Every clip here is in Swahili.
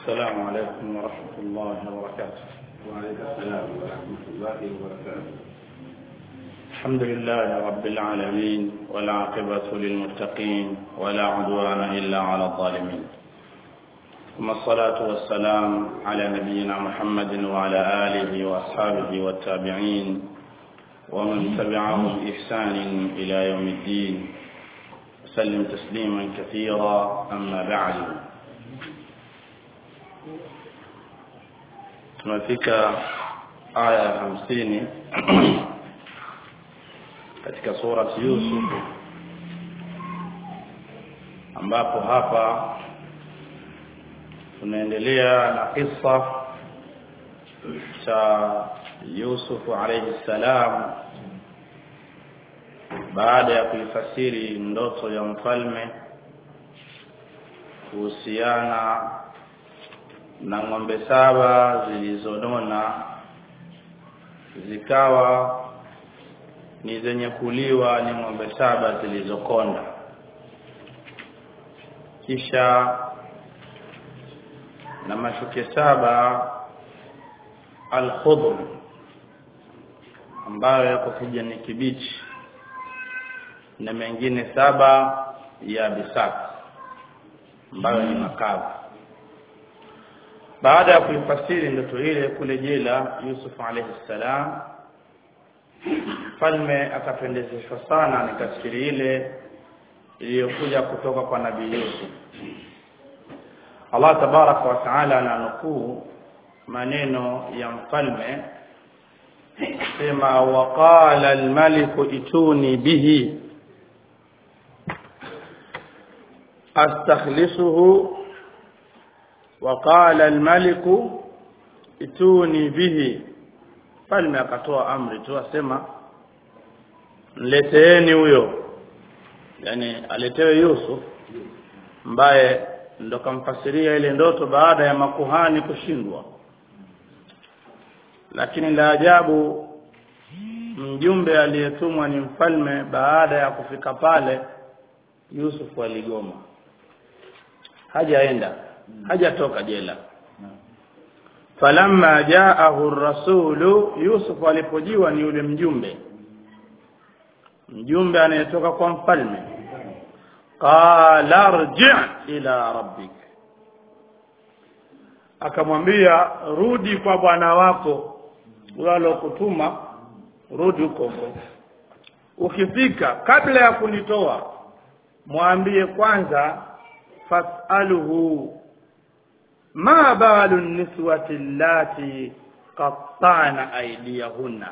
السلام عليكم ورحمة الله وبركاته وعليكم السلام ورحمة الله وبركاته الحمد لله رب العالمين والعاقبة للمتقين ولا عدوان إلا على الظالمين ثم الصلاة والسلام على نبينا محمد وعلى آله وأصحابه والتابعين ومن تبعهم بإحسان إلى يوم الدين وسلم تسليما كثيرا أما بعد tunafika aya ya hamsini katika surati Yusuf ambapo hapa tunaendelea na kisa cha Yusuf alayhi salam baada ya kuifasiri ndoto ya mfalme kuhusiana na ng'ombe saba zilizonona zikawa ni zenye kuliwa ni ng'ombe saba zilizokonda kisha na mashuke saba al-khudr ambayo yako kijani kibichi na mengine saba ya bisat ambayo ni makavu baada ya kuifasiri ndoto ile kule jela Yusuf alayhi salam mfalme akapendezeshwa sana ni tafsiri ile iliyokuja kutoka kwa nabii Yusuf Allah tabaraka wa taala ananukuu maneno ya mfalme sema waqala almaliku ituni bihi astakhlisuhu وقال الملك ituni bihi falme akatoa amri tu asema mleteeni huyo yani aletewe Yusuf ambaye ndo kamfasiria ile ndoto baada ya makuhani kushindwa lakini la ajabu mjumbe aliyetumwa ni mfalme baada ya kufika pale Yusuf aligoma hajaenda hajatoka jela falamma jaahu rasulu yusuf alipojiwa ni yule mjumbe mjumbe anayetoka kwa mfalme qala rji' ila rabbik akamwambia rudi kwa bwana wako walokutuma rudi huko ukifika kabla ya kunitoa mwambie kwanza fasaluhu ma balu niswati allati qatta'na aydiyahunna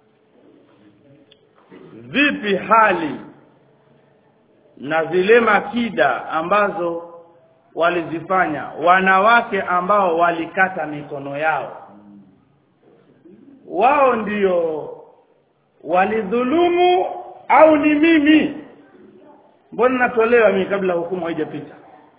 vipi hali na zile makida ambazo walizifanya wanawake ambao walikata mikono yao wao ndio walidhulumu au ni mimi mbona natolewa mimi kabla hukumu haijapita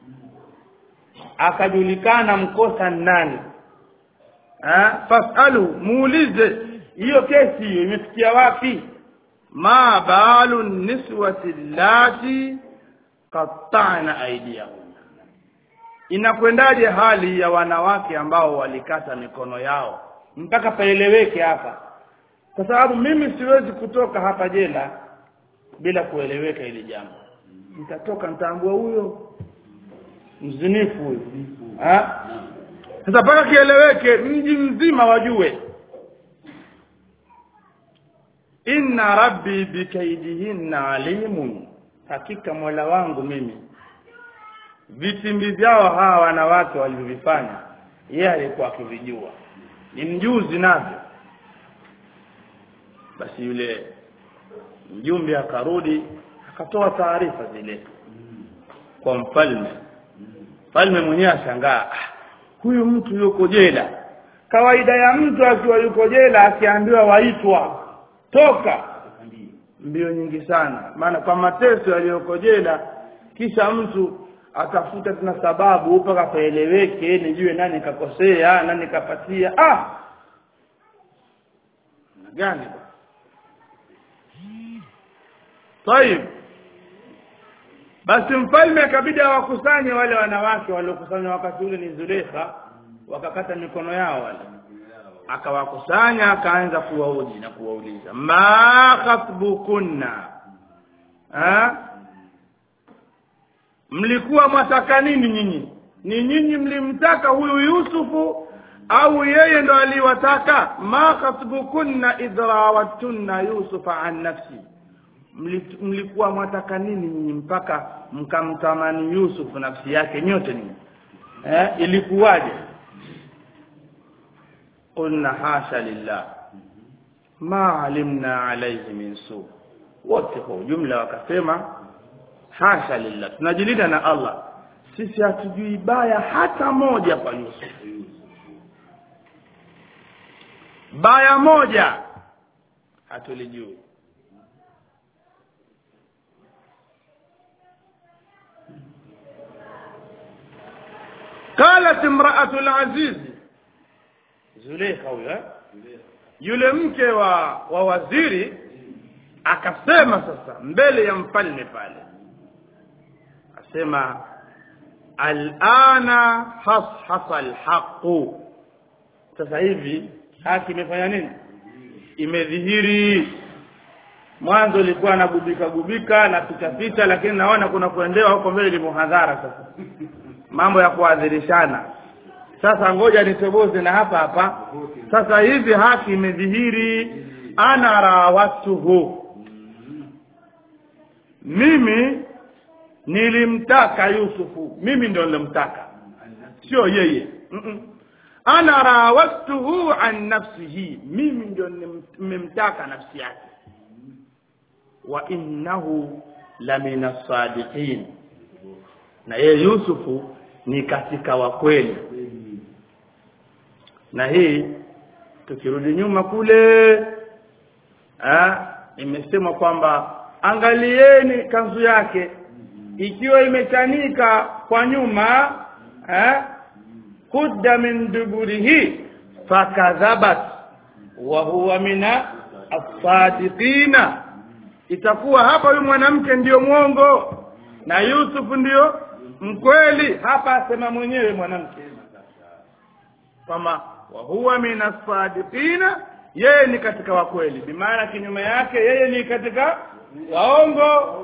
akajulikana mkosa nani ha? fasalu muulize hiyo kesi hiyo imefikia wapi ma balu niswati lati qatta'na aydiyahum inakwendaje hali ya wanawake ambao walikata mikono yao mpaka paeleweke hapa kwa sababu mimi siwezi kutoka hapa jela bila kueleweka ili jambo nitatoka nitaambua huyo mzinifu huyo sasa mpaka kieleweke mji mzima wajue inna rabbi bikaidihinna alimun hakika mola wangu mimi vitimbi vyao hawa wanawake walivyovifanya yeye alikuwa akivijua ni mjuzi navyo basi yule mjumbe akarudi akatoa taarifa zile kwa mfalme mfalme mwenyewe ashangaa huyu mtu yuko jela kawaida ya mtu akiwa yuko jela akiambiwa waitwa toka mbio nyingi sana maana kwa mateso yaliyoko jela kisha mtu atafuta tena sababu mpaka paeleweke nijue nani kakosea nani kapatia ah gani طيب basi mfalme akabidi awakusanye wale wanawake waliokusanywa wakati ule ni Zulekha wakakata mikono yao wale akawakusanya akaanza kuwaoji na kuwauliza ma khatbukunna ha? mlikuwa mwataka nini nyinyi ni nyinyi mlimtaka huyu yusufu au yeye ndo aliwataka ma khatbukunna idh rawattunna yusufa an nafsi Mli- mlikuwa mwataka nini nyinyi mpaka mkamtamani yusufu nafsi yake nyote nyinyi eh, ilikuwaje qulna hasha lillah ma alimna alayhi min su wote kwa ujumla wakasema hasha lillah tunajilinda na allah sisi hatujui baya hata moja kwa yusuf baya moja hatulijui qalat imraatu alaziz zuleikha huyo eh? yule mke wa wa waziri akasema sasa mbele ya mfalme pale asema alana hashasa alhaqu sasa hivi haki imefanya nini imedhihiri mwanzo ilikuwa anagubika gubika na picha picha lakini naona kuna kuendewa huko mbele ni muhadhara sasa mambo ya kuadhirishana sasa ngoja nitoboze na hapa hapa sasa hivi haki imedhihiri ana rawatuhu mimi nilimtaka yusufu mimi ndo nilimtaka sio yeye Mm-mm. ana rawatuhu an nafsihi mimi ndio nimemtaka nafsi yake wa innahu la min as-sadiqin na yeye yusufu ni katika wa kweli na hii tukirudi nyuma kule ah, imesemwa kwamba angalieni kanzu yake ikiwa imechanika kwa nyuma eh, kudda min duburihi fakadhabat wa huwa mina asadiqina itakuwa hapa huyu mwanamke ndiyo mwongo na yusufu ndiyo mkweli hapa asema mwenyewe mwanamke kwamba wa huwa min asadiqina yeye ni katika wakweli bimaana kinyume yake yeye ni katika waongo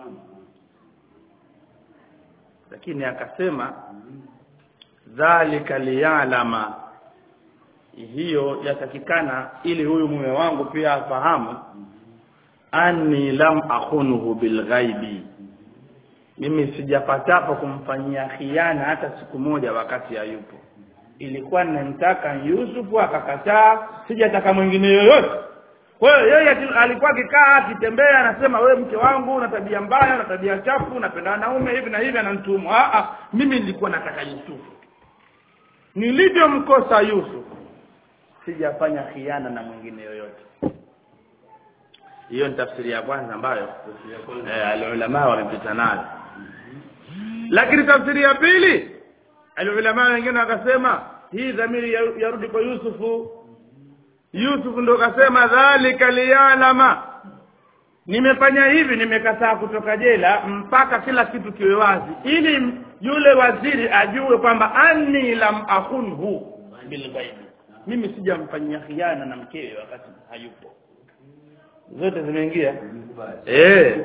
lakini akasema dhalika liyalama hiyo yatakikana ili huyu mume wangu pia afahamu anni lam akhunuhu bilghaibi mimi sijapatapo kumfanyia khiana hata siku moja wakati hayupo ilikuwa ninamtaka Yusufu akakataa sijataka mwingine yoyote kwa hiyo yeye ati- alikuwa akikaa akitembea anasema wewe mke wangu una tabia mbaya una tabia chafu unapenda wanaume hivi na hivi ananitumu ah ah mimi nilikuwa nataka Yusufu nilivyomkosa Yusufu sijafanya khiana na mwingine yoyote hiyo ni tafsiri ya kwanza ambayo eh, alulama wamepita nayo lakini tafsiri ya pili alulama wengine wakasema hii dhamiri ya- yarudi kwa Yusufu Yusuf ndo kasema dhalika liyalama nimefanya hivi nimekataa kutoka jela mpaka kila kitu kiwe wazi ili yule waziri ajue kwamba anni lam akhunhu bilghaibi mimi sijamfanyia khiana na mkewe wakati hayupo zote zimeingia eh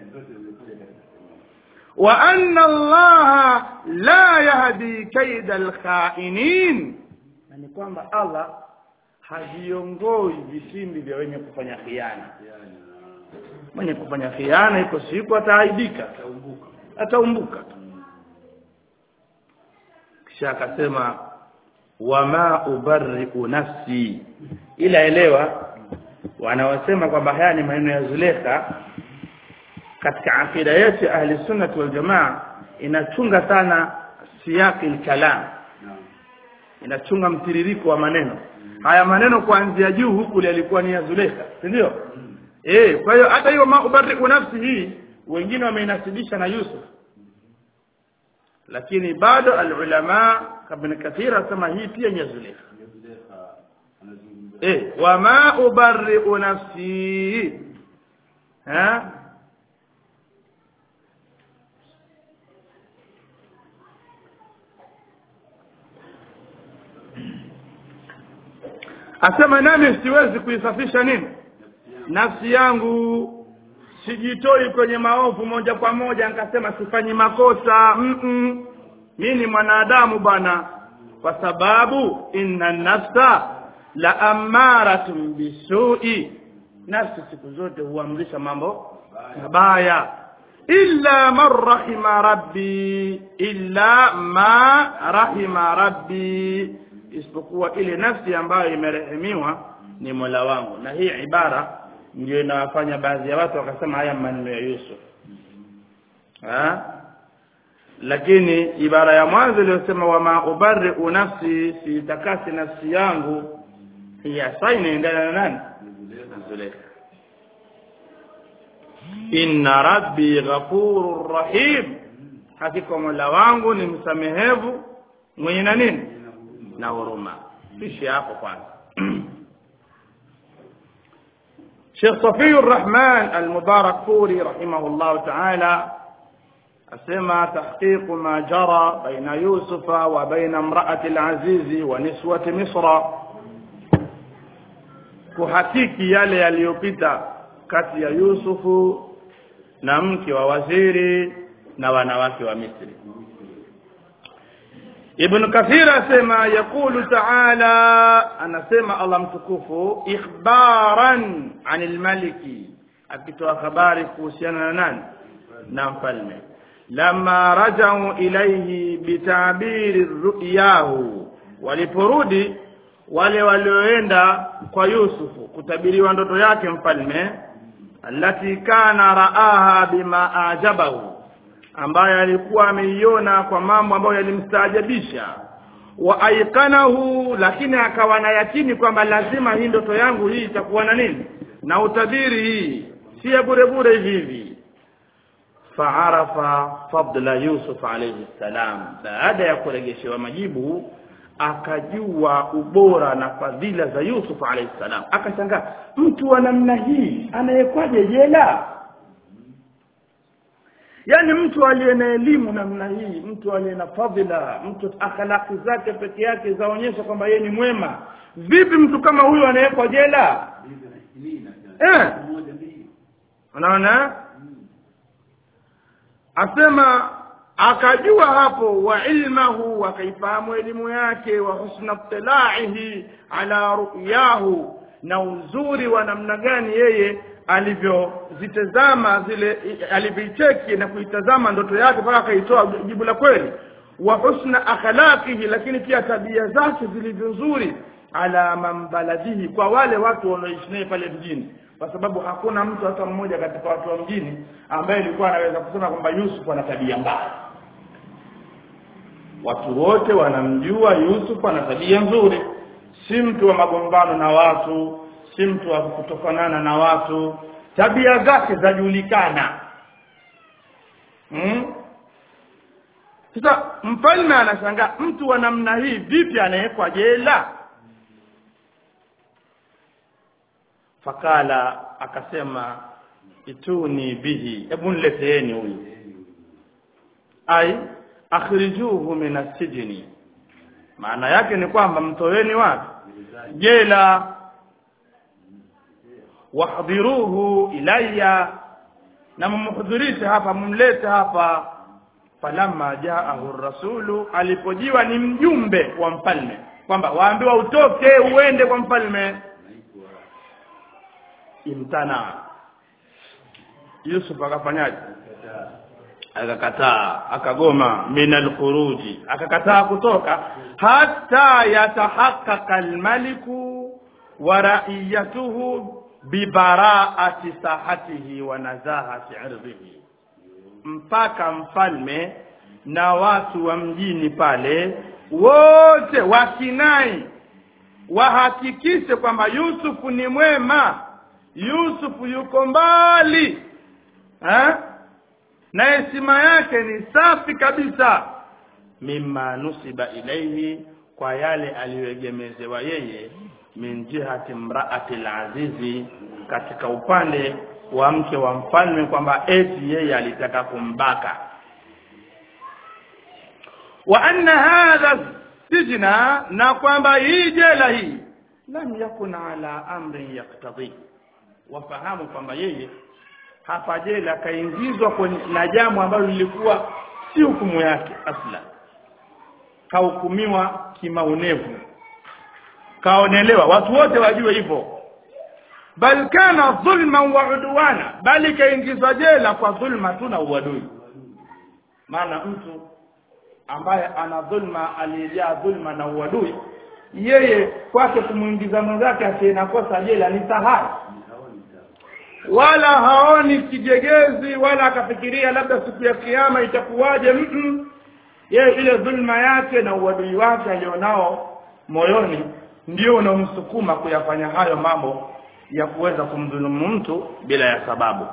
wa anna allaha la yahdi kaida alkhainin na ni kwamba allah haviongoi vitimbi vya wenye kufanya khiana mwenye kufanya khiana iko siku ataaibika ataumbuka tu kisha akasema wama ubarriu nafsi ila elewa wanaosema kwamba haya ni maneno ya Zulekha katika akida yetu ya ahli sunnah wal jamaa inachunga sana siyaki kalam inachunga mtiririko wa maneno haya maneno kuanzia juu huku yalikuwa ni ya Zulekha si ndio eh kwa hiyo hata hiyo ma ubarriu nafsi hii wengine wameinasibisha na Yusuf lakini bado alulama ibn kathir asema hii pia ni ya Zulekha eh wama ubarriu nafsi ha asema nami siwezi kuisafisha nini nafsi yangu sijitoi kwenye maovu moja kwa moja nikasema sifanyi makosa mm -mm. mi ni mwanadamu bwana kwa sababu inna nafsa la amaratun bisui nafsi siku zote huamrisha mambo mabaya illa man rahima rabbi illa ma rahima rabbi isipokuwa ile nafsi ambayo imerehemiwa ni mola wangu na hii ibara ndio inawafanya baadhi ya watu wakasema haya maneno ya Yusuf ha? lakini ibara ya mwanzo iliyosema wama ubari'u nafsi siitakasi nafsi yangu hiya sa inaendana na nani na Zulekha inna rabbi ghafurur rahim hakika mola wangu ni msamehevu mwenye na nini na huruma ishi hapo kwanza Sheikh Safiur Rahman Al-Mubarak Furi rahimahullah ta'ala asema tahqiq ma jara baina Yusufa wa baina imra'ati al-Aziz wa niswati Misra kuhakiki yale yaliyopita kati ya Yusufu na mke wa waziri na wanawake wa Misri Ibn Kathir asema yakulu ta'ala anasema Allah mtukufu ikhbaran anil maliki akitoa habari kuhusiana na nani na mfalme lama rajau ilayhi bitabiri ru'yahu waliporudi wale walioenda kwa Yusufu kutabiriwa ndoto yake mfalme allati kana raaha bima ajabahu ambaye alikuwa ameiona kwa mambo ambayo yalimstaajabisha wa aikanahu lakini akawa na yakini kwamba lazima hii ndoto yangu hii itakuwa na nini na utabiri hii si ya bure bure hivi hivi faarafa fadla yusuf alayhi salam baada ya kuregeshewa majibu akajua ubora na fadhila za yusuf alayhi salam akashangaa mtu wa namna hii anayekwaje jela yaani mtu aliye na elimu namna hii mtu aliye na fadhila mtu akhlaki zake peke yake zaonyesha kwamba yeye ni mwema vipi mtu kama huyu anawekwa jela eh unaona asema akajua hapo wa ilmahu akaifahamu elimu yake wa husna tilaihi ala ru'yahu na uzuri wa namna gani yeye alivyozitazama zile alivyoicheki na kuitazama ndoto yake mpaka akaitoa jibu la kweli wa husna akhlaqihi lakini pia tabia zake zilivyo nzuri ala mambaladihi kwa wale watu wanaoishi naye pale mjini kwa sababu hakuna mtu hata mmoja katika watu wa mjini ambaye alikuwa anaweza kusema kwamba Yusuf ana tabia mbaya watu wote wanamjua Yusuf ana tabia nzuri si mtu wa magombano na watu si mtu wa kutofanana na watu tabia zake zajulikana hmm? sasa mfalme anashangaa mtu wa namna hii vipi anawekwa jela fakala akasema ituni bihi hebu nileteeni huyu ai akhrijuhu min asijni maana yake ni kwamba mtoweni wapi jela wahdhiruhu ilayya na mumhudhurishe hapa mumlete hapa falamma jaahu rasulu alipojiwa ni mjumbe wa mfalme kwamba waambiwa utoke uende kwa mfalme imtana Yusuf akafanyaje akakataa akagoma min alkhuruji akakataa kutoka hata yatahaqqaqa almaliku wa ra'iyatuhu bibaraati sahatihi wa nazahati irdhihi mpaka mfalme na watu wa mjini pale wote wakinai wahakikishe kwamba Yusufu ni mwema Yusufu yuko mbali ha? na heshima yake ni safi kabisa mimma nusiba ilaihi kwa yale aliyoegemezewa yeye min jihati mraati alazizi katika upande wa mke wa mfalme kwamba eti yeye alitaka kumbaka wa anna hadha sijna na kwamba hii jela hii lam yakun ala amrin yaktadhi wafahamu kwamba yeye hapa jela kaingizwa kwenye na jambo ambalo lilikuwa si hukumu yake asla kahukumiwa kimaonevu kaonelewa watu wote wajue hivyo bal kana dhulman wa udwana bali kaingizwa jela kwa dhulma tu na uadui maana mtu ambaye ana dhulma aliyejaa dhulma na uadui yeye kwake kumwingiza mwenzake asiyenakosa jela ni sahari wala haoni kijegezi wala akafikiria labda siku ya kiyama itakuwaje mm yeye ile dhulma yake na uadui wake alionao moyoni ndio unaomsukuma kuyafanya hayo mambo ya kuweza kumdhulumu mtu bila ya sababu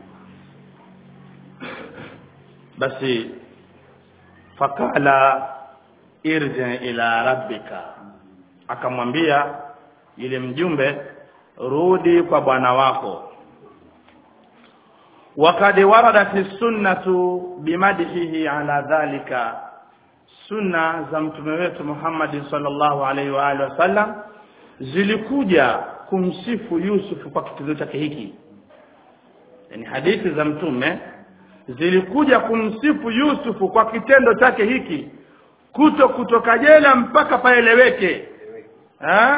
basi fakala irji ila rabbika akamwambia yule mjumbe rudi kwa bwana wako وقد وردت السنة بمدحه على ذلك sunna za mtume wetu Muhammad sallallahu alaihi wa alihi wasallam zilikuja kumsifu Yusuf kwa kitendo chake hiki yani hadithi za mtume zilikuja kumsifu Yusufu kwa kitendo chake hiki kuto kutoka jela mpaka paeleweke ha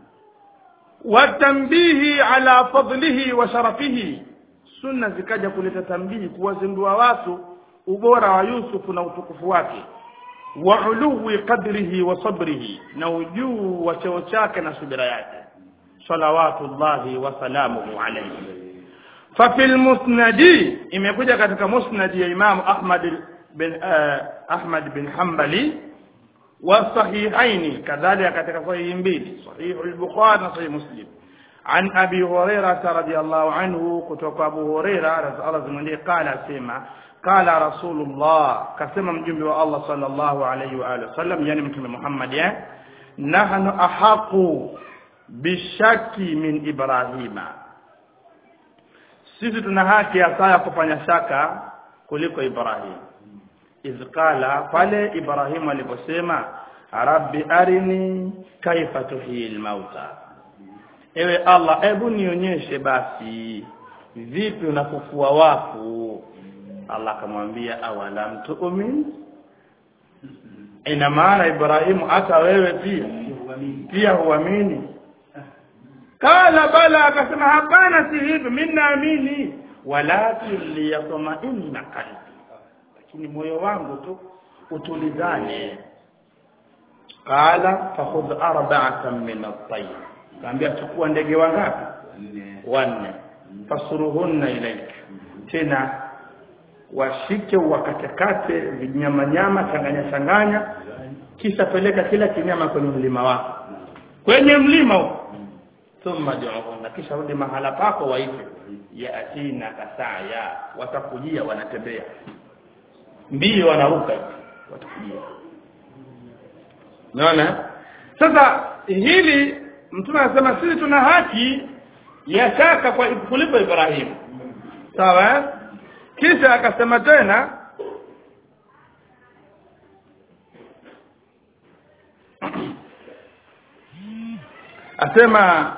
watambihi ala fadlihi wa sharafihi sunna zikaja kuleta tambihi kuwazindua watu ubora wa Yusufu na utukufu wake wa uluwi qadrihi wa sabrihi na ujuu wa cheo chake na subira yake salawatullahi wa salamuhu alayhi fa fil musnadi imekuja katika musnadi ya Imam Ahmad bin uh, Ahmad bin Hanbali wa sahihaini kadhalika katika sahihi mbili sahih al-Bukhari na sahih Muslim عن أبي هريرة رضي الله عنه كتوك أبو هريرة رضي الله عنه قال سيما قال رسول الله كسيما مجمع الله صلى الله عليه وآله وسلم يعني مكتب محمد يعني نحن أحق بالشك من إبراهيم sisi tuna haki ya saa ya kufanya shaka kuliko Ibrahim idh qala pale Ibrahim aliposema rabbi arini kaifa tuhyi mauta ewe Allah hebu nionyeshe basi vipi unafufua wafu Allah akamwambia awalam tu'min ina maana Ibrahimu hata wewe pia pia huamini kala bala akasema hapana si hivyo mimi naamini walakin liyatma'inna qalbi lakini moyo wangu tu utulizane qala fakhudh arba'atan min at-tayr kaambia chukua ndege wangapi wanne fasuruhunna ilaika tena washike wakatekate vinyamanyama changanya changanya kisha peleka kila kinyama kwenye mlima wako kwenye mlima huko thumma du'uhunna kisha rudi mahala pako waite yatina kasaya watakujia wanatembea mbio wanaruka watakujia naona sasa hili mtume anasema sisi tuna haki ya shaka kwa kulipo Ibrahimu sawa kisha akasema tena asema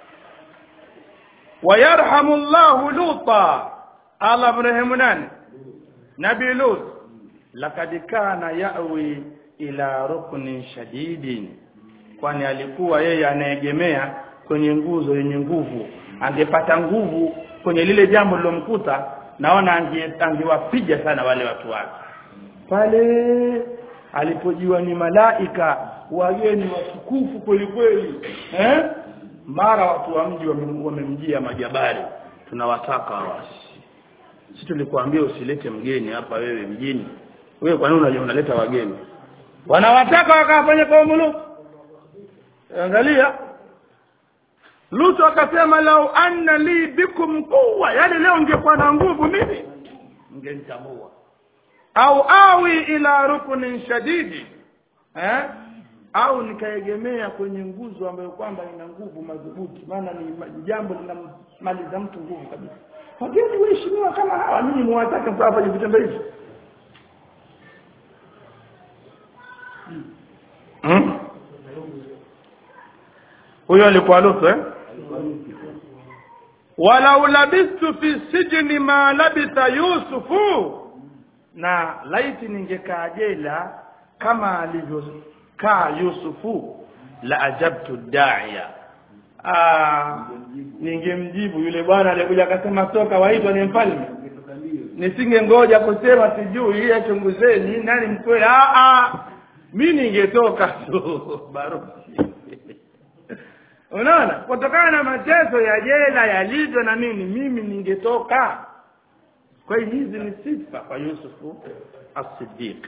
wayarhamu Allahu Luta Allah mrehemu nani Nabi Lut lakad kana yawi ila ruknin shadidin kwani alikuwa yeye anaegemea kwenye nguzo yenye nguvu angepata nguvu kwenye lile jambo lilomkuta naona angewapiga sana wale watu wake pale alipojiwa ni malaika wageni watukufu kweli kweli eh mara watu wa mji wamemjia majabari tunawataka wasi sisi tulikuambia usilete mgeni hapa wewe mjini wewe kwa nini unajua unaleta wageni wanawataka wakafanya kwa muluku angalia Lutu akasema lau anna li bikum quwwa yani leo ningekuwa na nguvu mimi ningenitambua au awi ila ruknin shadidi eh au nikaegemea kwenye nguzo ambayo kwamba ina nguvu madhubuti maana ni jambo linamaliza mtu nguvu kabisa wageni waheshimiwa kama hawa mimi muwataka msafanye vitendo hivi hmm? huyo alikuwa lutu eh walau labistu fi sijni ma labitha yusufu na laiti ningekaa jela kama alivyokaa yusufu la ajabtu daia Ah, ningemjibu yule bwana aliyekuja akasema toka waitwa ni mfalme nisingengoja kusema sijui hii achunguzeni nani mkweli ah ah mi ningetoka tu barusi unaona kutokana na mateso ya jela yalivyo na nini mimi ningetoka kwa hiyo hizi ni sifa kwa yusufu as-siddiq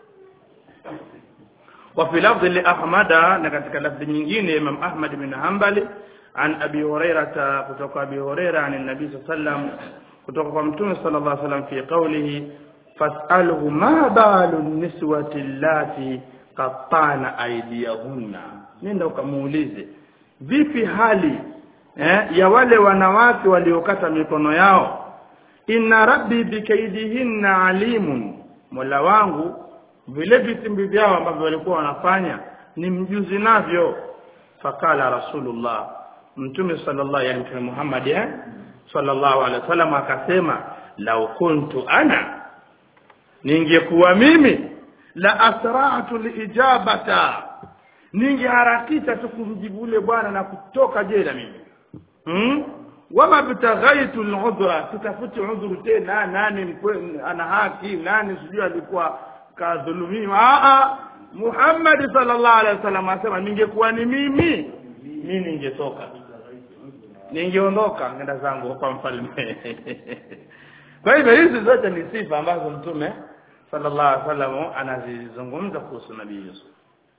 وفي لفظ لأحمد نكتك لفظ nyingine Imam Ahmad bin Hanbali عن أبي هريرة kutoka أبي هريرة عن النبي صلى الله عليه وسلم kutoka kwa mtume sallallahu alaihi wasallam fi qawlihi fas'alhu ma balu niswati allati qattana aydiyahunna nenda ukamuulize vipi hali eh, ya wale wanawake waliokata mikono yao inna rabbi bikaidihinna alimun mola wangu vile vitimbi vyao ambavyo walikuwa wanafanya ni mjuzi navyo fakala rasulullah mtume sallallahu yani mtume Muhammad eh sallallahu alaihi wasallam akasema lau kuntu ana ningekuwa mimi la asra'tu liijabata ningeharakisha tu kumjibu ule bwana na kutoka jela mimi hmm? wama bitaghaitu al'udhra tutafuti udhuru tena nani mkwe, ana haki nani sijui alikuwa kadhulumiwa a a Muhammad sallallahu alaihi wasallam asema ningekuwa ni mimi mimi ningetoka ningeondoka ngenda zangu kwa mfalme kwa hivyo hizi zote ni sifa ambazo mtume sallallahu alaihi wasallam anazizungumza kuhusu nabii Yusuf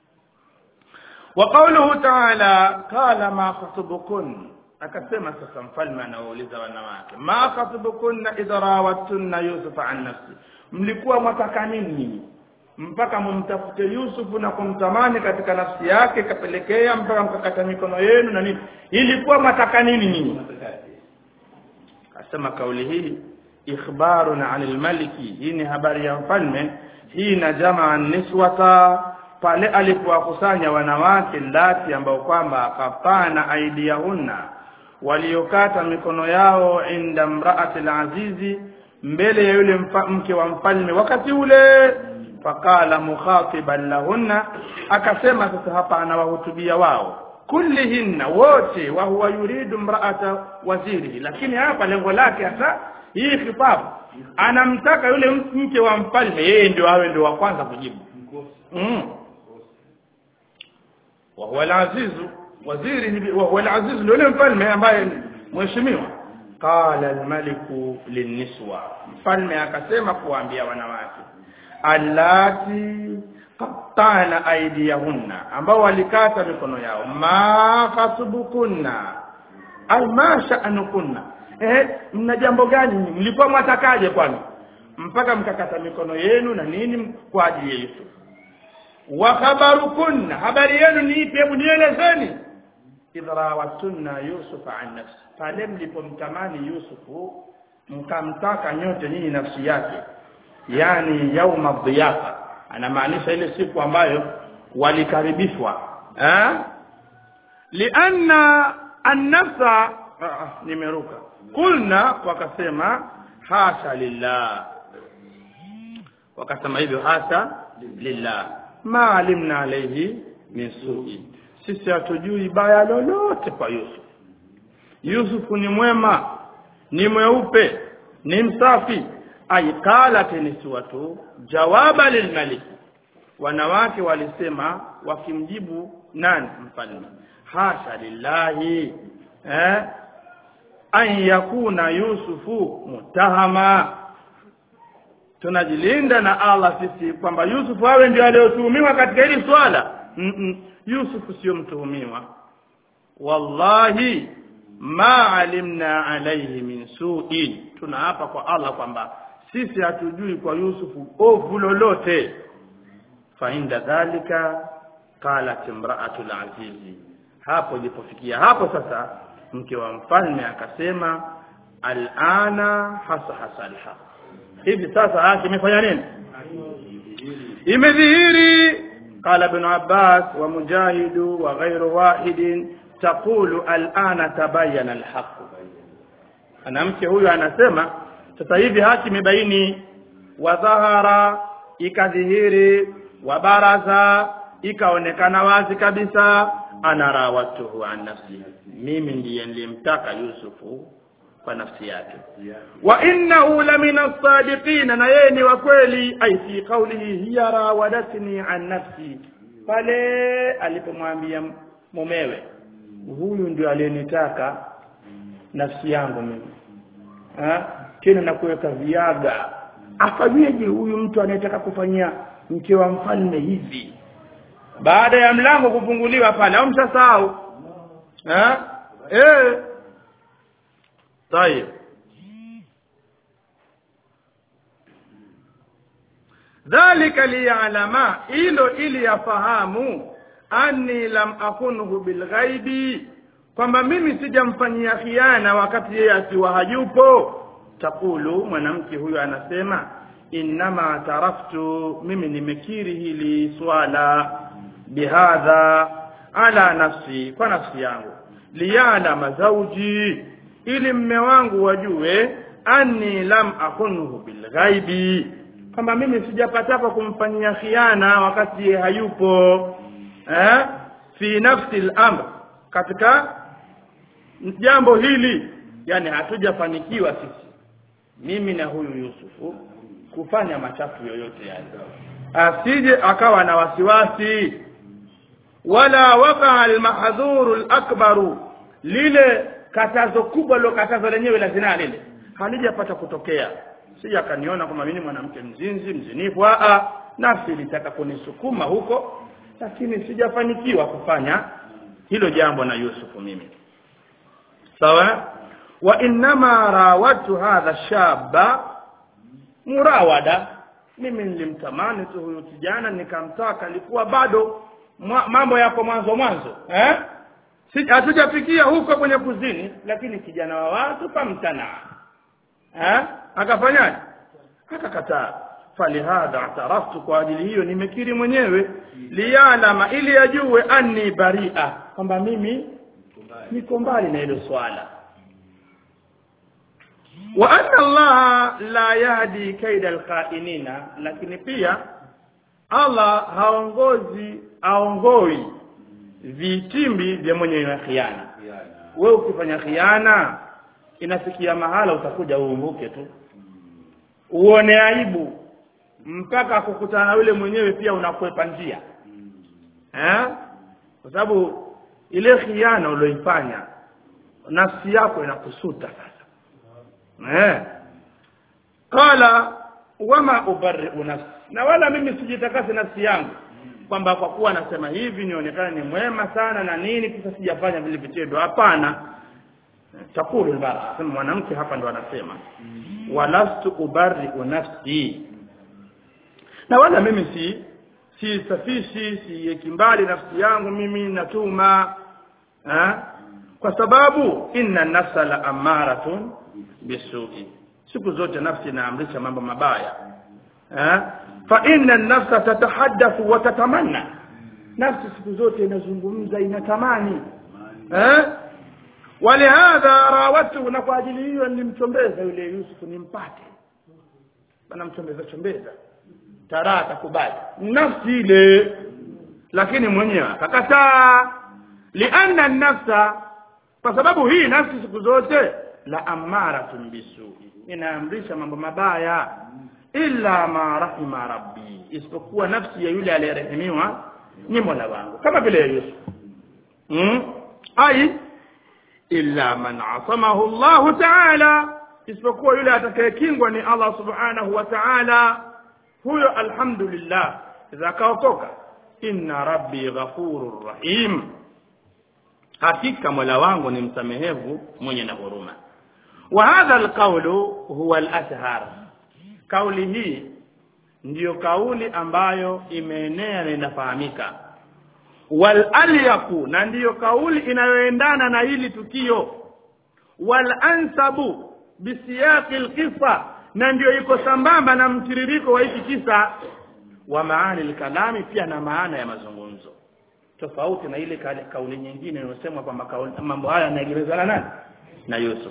wa qawluhu ta'ala qala ma khatubukun akasema sasa mfalme anawauliza wanawake ma khatubukunna idha rawattunna yusuf an nafsi mlikuwa mwataka nini mpaka mumtafute yusufu na kumtamani katika nafsi yake kapelekea mpaka mkakata mikono yenu na nini ilikuwa mwataka nini nyinyi akasema kauli hii ikhbarun anil maliki hii ni habari ya mfalme hii na jamaa niswata pale alipowakusanya wanawake lati ambao kwamba akapana aidiyahunna waliokata mikono yao inda mraati azizi mbele ya yule mfa, mke wa mfalme wakati ule faqala mukhatiban lahunna akasema sasa hapa anawahutubia wao kullihinna wote wa huwa yuridu mraata waziri lakini hapa lengo lake hasa hii khitabu anamtaka yule mke wa mfalme yeye ndio awe ndio wa kwanza kujibu mm. wa huwa al-azizu waziri wa huwa al-aziz yule mfalme ambaye mheshimiwa qala al-maliku lin-niswa mfalme akasema kuambia wanawake allati qattana aydiyahunna ambao walikata mikono yao ma khasubukunna ay ma sha'nukunna eh mna jambo gani mlikuwa mwatakaje kwani mpaka mkakata mikono yenu na nini kwa ajili ya Yusuf wa khabarukunna habari yenu ni ipi hebu nielezeni idrawattunna yusuf an nafsi pale mlipomtamani yusufu mkamtaka nyote nyinyi nafsi yake yani yauma dhiyafa anamaanisha ile siku ambayo walikaribishwa eh lianna an-nafsa nimeruka kulna wakasema hasha lillah wakasema hivyo hasha lillah ma alimna alayhi min su'i sisi hatujui baya lolote kwa Yusuf Yusuf ni mwema ni mweupe ni msafi aikala niswatu jawaba lilmalik wanawake walisema wakimjibu nani mfalme hasha lillahi eh an yakuna yusufu mutahama tunajilinda na Allah sisi kwamba Yusufu awe ndio aliyotuhumiwa katika hili swala mm -mm. Yusufu sio mtuhumiwa wallahi ma alimna alayhi min su'in tunaapa kwa Allah kwamba sisi hatujui kwa Yusufu ovu lolote fa inda dhalika qalat imra'atu al-azizi hapo ilipofikia hapo sasa mke wa mfalme akasema al'ana hasa hasa alhaq hivi sasa haki imefanya nini imedhihiri قال ابن عباس ومجاهد وغير واحد taqulu alana tabayana alhaq mwanamke huyu anasema sasa hivi haki imebaini wa dhahara ikadhihiri wa baraza ikaonekana wazi kabisa ana rawatuhu an nafsi mimi ndiye nilimtaka Yusufu kwa nafsi yake wa innahu lamina as-sadiqina na yeye ni wa kweli ai fi qawlihi hiya rawadatni an nafsi pale alipomwambia mumewe huyu ndio aliyenitaka nafsi yangu mimi ha? tena na kuweka viaga afanyeje huyu mtu anayetaka kufanyia mke wa mfalme hivi baada ya mlango kufunguliwa pale au mshasahau eh eh طيب dhalika liya'lama ilo ili yafahamu anni lam akunhu bilghaibi kwamba mimi sijamfanyia khiana wakati yeye akiwa hayupo takulu mwanamke huyu anasema innama taraftu mimi nimekiri hili swala bihadha ala nafsi kwa nafsi yangu liyalama zauji ili mme wangu wajue anni lam akunhu bilghaibi kwamba mimi sijapataka kumfanyia khiana wakati yeye hayupo eh fi nafsi al-amr katika jambo hili yani hatujafanikiwa sisi mimi na huyu Yusufu kufanya machafu yoyote yale asije akawa na wasiwasi wala waka almahdhuru alakbaru lile katazo kubwa lo katazo lenyewe la zinaa lile halijapata kutokea si akaniona kama mimi mwanamke mzinzi mzinifu a nafsi ilitaka kunisukuma huko lakini sijafanikiwa kufanya hilo jambo na Yusufu mimi sawa wa innama rawatu hadha shaba murawada mimi nilimtamani tu huyu kijana nikamtaka alikuwa bado mwa, mambo yako mwanzo mwanzo eh si hatujafikia huko kwenye kuzini lakini kijana wa watu pamtana eh akafanyaje akakataa falihadha ataraftu kwa ajili hiyo nimekiri mwenyewe liyalama ili ajue anni baria kwamba mimi niko mbali na hilo swala wa anna Allah la yahdi kaida alqainina lakini pia Allah haongozi aongoi vitimbi vya mwenye na khiana wewe ukifanya khiana inafikia mahala utakuja uumbuke tu uone aibu mpaka kukutana na yule mwenyewe pia unakwepa njia eh kwa sababu ile khiana ulioifanya nafsi yako inakusuta sasa eh qala wama ubarri'u nafsi na wala mimi sijitakase nafsi yangu kwamba kwa kuwa nasema hivi nionekane ni mwema sana na nini kisa sijafanya vile vitendo hapana takulu albara sema mwanamke hapa ndo anasema walastu ubarri'u nafsi na wala mimi si si safishi si mbali nafsi yangu mimi natuma ha? kwa sababu inna nafsa la amaratun bisu'i siku zote nafsi inaamrisha mambo mabaya ha? fa inna nafsa tatahaddathu wa tatamanna nafsi siku zote inazungumza inatamani eh walihadha rawatu na kwa ajili hiyo nilimchombeza yule Yusuf nimpate bana mchombeza chombeza taraa atakubali nafsi ile lakini mwenyewe akakataa lianna nafsa kwa sababu hii nafsi siku zote la amaratun bisui inaamrisha mambo mabaya illa ma rahima rabbi isipokuwa nafsi ya yule aliyerehemiwa ni Mola wangu kama vile Yusuf hmm? ai illa man asamahu Allah ta'ala isipokuwa yule atakayekingwa ni Allah subhanahu wa ta'ala huyo alhamdulillah idha kaokoka inna rabbi ghafurur rahim hakika mola wangu ni msamehevu mwenye na huruma wa hadha alqawlu huwa al-ashhar kauli hii ndiyo kauli ambayo imeenea na inafahamika wal alyaku na ndiyo kauli inayoendana na hili tukio wal ansabu bisiyaqi alqissa na ndiyo iko sambamba na mtiririko wa hiki kisa wa maani alkalami pia na maana ya mazungumzo tofauti na ile kale- kauli nyingine inayosemwa kwamba kauli- mambo haya yanaegemezwa na nani na Yusuf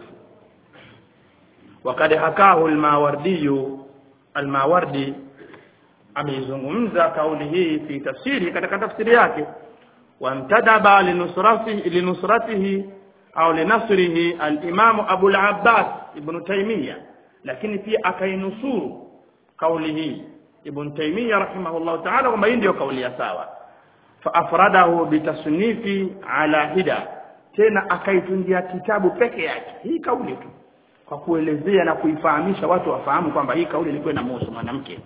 wakad hakahu al-Mawardi al-Mawardi ameizungumza kauli hii fi tafsiri katika tafsiri yake wamtadaba linusratihi linusratihi au linasrihi al-Imam Abu al-Abbas ibn Taymiyyah lakini pia akainusuru kauli hii ibn Taymiyyah rahimahullah ta'ala kwamba hii ndio kauli ya sawa fa afradahu bitasnifi ala hida tena akaitungia kitabu peke yake hii kauli tu kwa kuelezea na kuifahamisha watu wafahamu kwamba hii kauli ilikuwa inamhusu mwanamke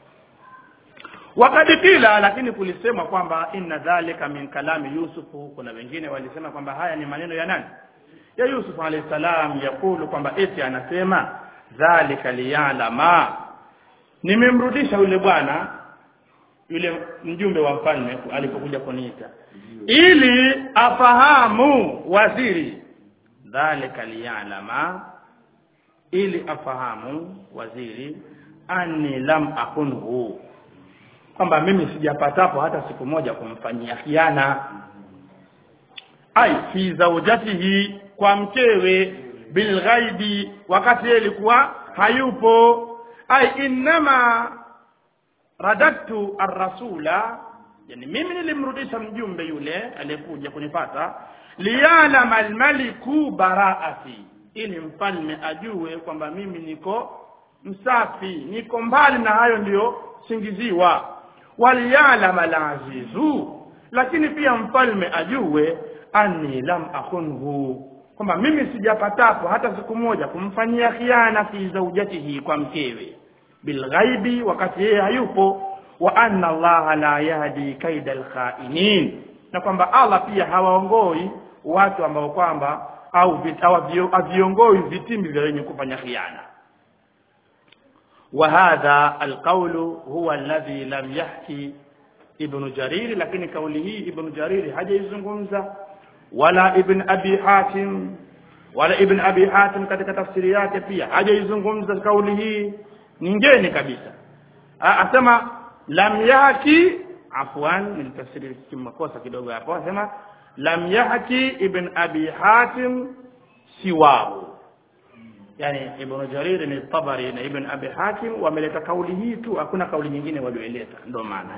wakati kila lakini kulisema kwamba inna dhalika min kalami yusufu kuna wengine walisema kwamba haya ni maneno ya nani ya yusuf alayhi salam yakulu kwamba eti anasema dhalika liyalama nimemrudisha yule bwana yule mjumbe wa mfalme alipokuja kuniita ili afahamu waziri dhalika liyalama ili afahamu waziri anni lam akunhu kwamba mimi sijapatapo hata siku moja kumfanyia khiana ai fi zaujatihi kwa mkewe bilghaibi wakati yeye alikuwa hayupo ai innama radadtu arrasula yani mimi nilimrudisha mjumbe yule aliyekuja kunipata liyalama almaliku baraati ili mfalme ajue kwamba mimi niko msafi niko mbali na hayo ndiyo singiziwa waliyalama alazizu lakini pia mfalme ajue anni lam akhunhu kwamba mimi sijapatapo hata siku moja kumfanyia khiana fi zaujatihi kwa mkewe bilghaibi wakati yeye hayupo wa anna allaha la yahdi kaida alkhainin na kwamba Allah pia hawaongoi watu ambao kwamba au vit- hawavio- haviongoi vitimbi vya wenye kufanya khiana وهذا القول هو الذي لم يحكي ابن جرير لكن قوله ابن جرير hajaizungumza wala ibn abi hatim wala ibn abi hatim katika tafsiri yake pia hajaizungumza kauli hii ni ngeni kabisa A- asema lam yahki afwan nilitafsiri kimakosa kidogo hapo asema lam yahki ibn abi hatim siwahu yani ibn jarir ni tabari na ibn abi hakim wameleta kauli hii tu hakuna kauli nyingine walioeleta ndio maana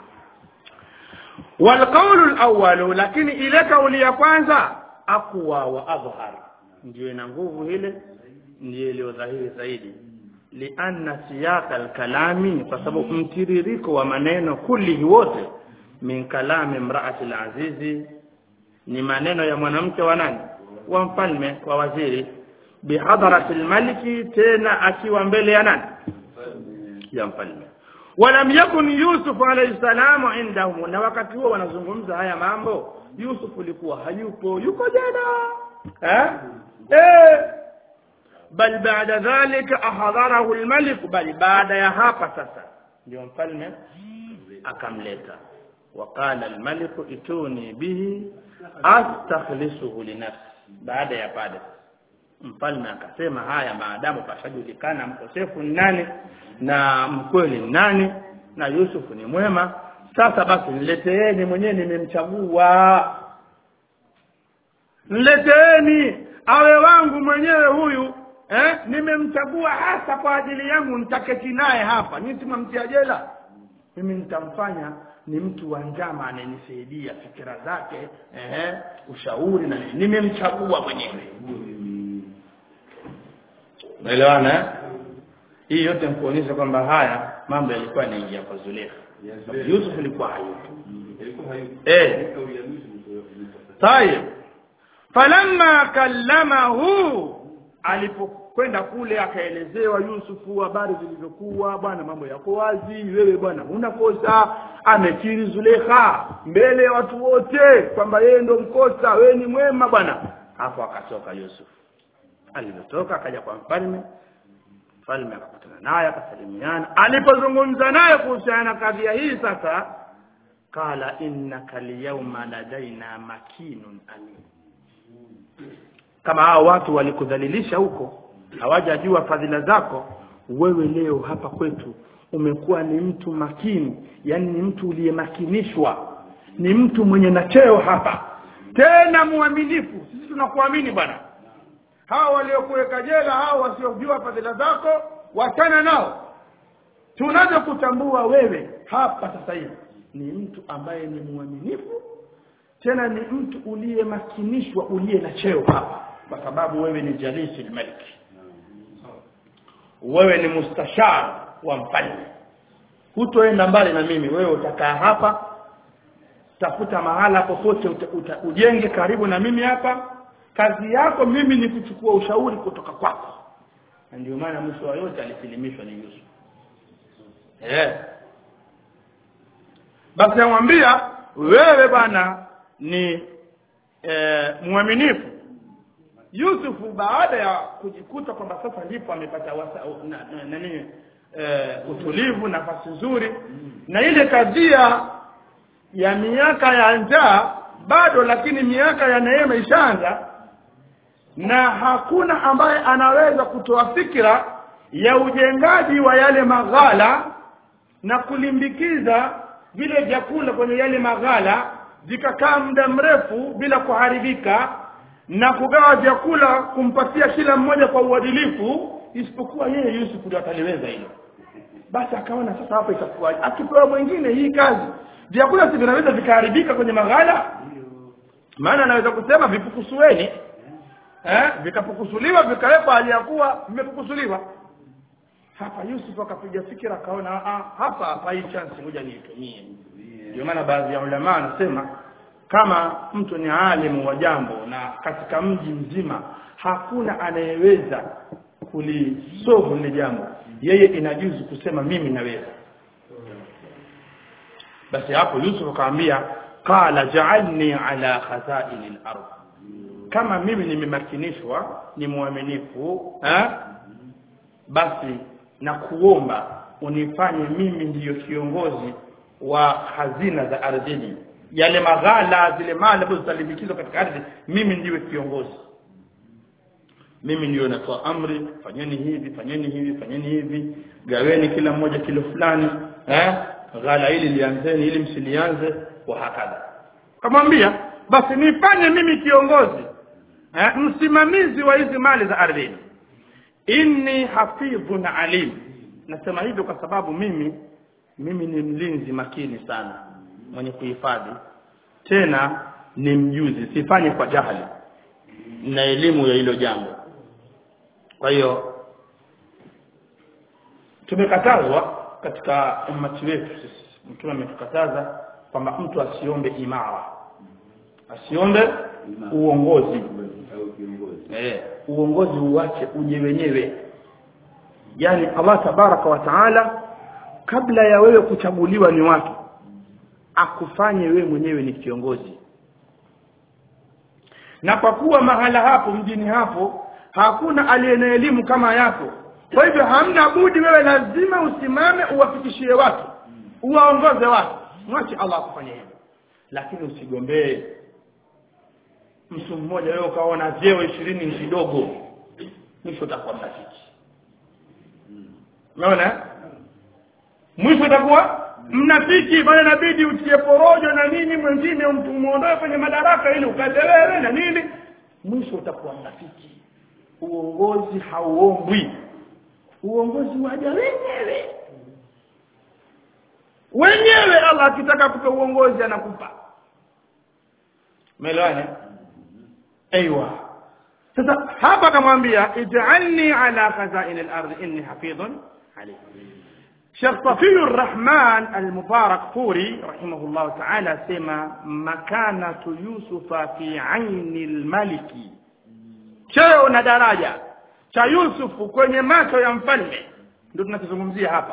والقول الأول lakini ile kauli ya kwanza aqwa wa adhhar ndio ina nguvu ile ndio iliyo dhahiri zaidi lianna siyaq alkalami kwa sababu mtiririko wa maneno kulli wote min kalami imraati alazizi ni maneno ya mwanamke wa nani wa mfalme wa waziri bihadarati almaliki tena akiwa mbele ya nani ya mfalme walam yakun yusuf alayhi salamu indahum na wakati huo wanazungumza haya mambo yusuf alikuwa hayupo yuko jana eh eh bal baada dhalika ahadharahu almalik bal baada ya hapa sasa ndio mfalme akamleta وقال الملك اتوني به astakhlisuhu linafsi baada ya pale mfalme akasema haya maadamu pashajulikana mkosefu ni nani na mkweli ni nani na Yusufu ni mwema sasa basi nileteeni mwenyewe nimemchagua nileteeni awe wangu mwenyewe huyu eh nimemchagua hasa kwa ajili yangu nitaketi naye hapa nyinyi mtia jela mimi nitamfanya ni mtu wa njama anayenisaidia fikira zake eh ushauri na nini nimemchagua mwenyewe Unaelewana eh? Hii yote mkuonyesha kwamba haya mambo yalikuwa yanaingia kwa Zulekha. Sababu Yusuf alikuwa hayupo. Eh. Tayeb. Falamma kallamahu alipokwenda kule akaelezewa Yusufu habari zilivyokuwa bwana mambo yako wazi wewe bwana huna kosa amekiri Zulekha mbele ya watu wote kwamba yeye ndo mkosa wewe ni mwema bwana hapo akatoka Yusuf alivyotoka akaja kwa mfalme mfalme akakutana naye akasalimiana alipozungumza naye kuhusiana na kadhia hii sasa kala innaka liyawma ladaina makinun amin kama hao watu walikudhalilisha huko hawajajua fadhila zako wewe leo hapa kwetu umekuwa ni mtu makini yani ni mtu uliyemakinishwa ni mtu mwenye na cheo hapa tena mwaminifu sisi tunakuamini bwana hawa waliokuweka jela hao wasiojua fadhila zako wachana nao tunaweza kutambua wewe hapa sasa hivi ni mtu ambaye ni mwaminifu tena ni mtu uliyemakinishwa uliye na cheo hapa kwa sababu wewe ni jalisi lmaliki wewe ni mustashar wa mfalme hutoenda mbali na mimi wewe utakaa hapa tafuta mahala popote uta, uta, ujenge karibu na mimi hapa kazi yako mimi ni kuchukua ushauri kutoka kwako na ndio maana mwisho wa yote alisilimishwa ni Yusuf eh basi amwambia wewe bwana ni e, mwaminifu Yusufu baada ya kujikuta kwamba sasa ndipo amepata wasa na, na, na nini e, utulivu nafasi nzuri na ile kadhia ya miaka ya njaa bado lakini miaka ya neema ishaanza na hakuna ambaye anaweza kutoa fikira ya ujengaji wa yale maghala na kulimbikiza vile vyakula kwenye yale maghala vikakaa muda mrefu bila kuharibika na kugawa vyakula kumpatia kila mmoja kwa uadilifu isipokuwa yeye Yusuf ndio ataliweza hilo basi akaona sasa hapa itakuwaje akipewa mwingine hii kazi vyakula si vinaweza vikaharibika kwenye maghala maana anaweza kusema vipukusueni eh vikapukusuliwa vikawekwa hali ya kuwa vimepukusuliwa hapa Yusuf akapiga fikira akaona ah hapa hapa hii chance ngoja niitumie ndio maana baadhi ya ulama anasema kama mtu ni alimu wa jambo na katika mji mzima hakuna anayeweza kulisovu lile jambo yeye inajuzu kusema mimi naweza basi hapo Yusuf akamwambia qala ja'alni ala khazain al-ard kama mimi nimemakinishwa ni mwaminifu eh basi na kuomba unifanye mimi ndiyo kiongozi wa hazina za ardhini yale maghala zile mali ambazo zitalimbikizwa katika ardhi mimi ndiwe kiongozi mimi ndio natoa amri fanyeni hivi fanyeni hivi fanyeni hivi gaweni kila mmoja kilo fulani eh ghala hili lianzeni ili msilianze wa hakadha kamwambia basi nifanye mimi kiongozi eh, msimamizi wa hizi mali za ardhini inni hafidhun alim nasema hivyo kwa sababu mimi mimi ni mlinzi makini sana mwenye kuhifadhi tena ni mjuzi sifanye kwa jahili na elimu ya hilo jambo kwa hiyo tumekatazwa katika ummati wetu sisi mtume ametukataza kwamba mtu asiombe imara asiombe uongozi au kiongozi eh, uongozi uache uje wenyewe yani Allah tabaraka wa taala kabla ya wewe kuchaguliwa ni watu akufanye wewe mwenyewe ni kiongozi na kwa kuwa mahala hapo mjini hapo hakuna aliye na elimu kama yako kwa hivyo hamna budi wewe lazima usimame uwafikishie watu uwaongoze watu mwache Allah akufanye hivyo lakini usigombee mtu mmoja wewe ukaona vyeo ishirini ni kidogo mwisho utakuwa mnafiki unaona mwisho utakuwa mnafiki bali inabidi utie porojo na nini mwingine mtu muondoe kwenye madaraka ili ukaze wewe na nini mwisho utakuwa mnafiki uongozi hauombwi uongozi waja wenyewe wenyewe Allah akitaka kupa uongozi anakupa umeelewana ايوه sasa hapa akamwambia ij'alni ala khazain al-ard inni hafidhun alim Sheikh Safiur Rahman al-Mubarak Furi rahimahullah ta'ala sema makanatu Yusufa fi aini al-maliki cheo na daraja cha Yusufu kwenye macho ya mfalme ndio tunachozungumzia hapa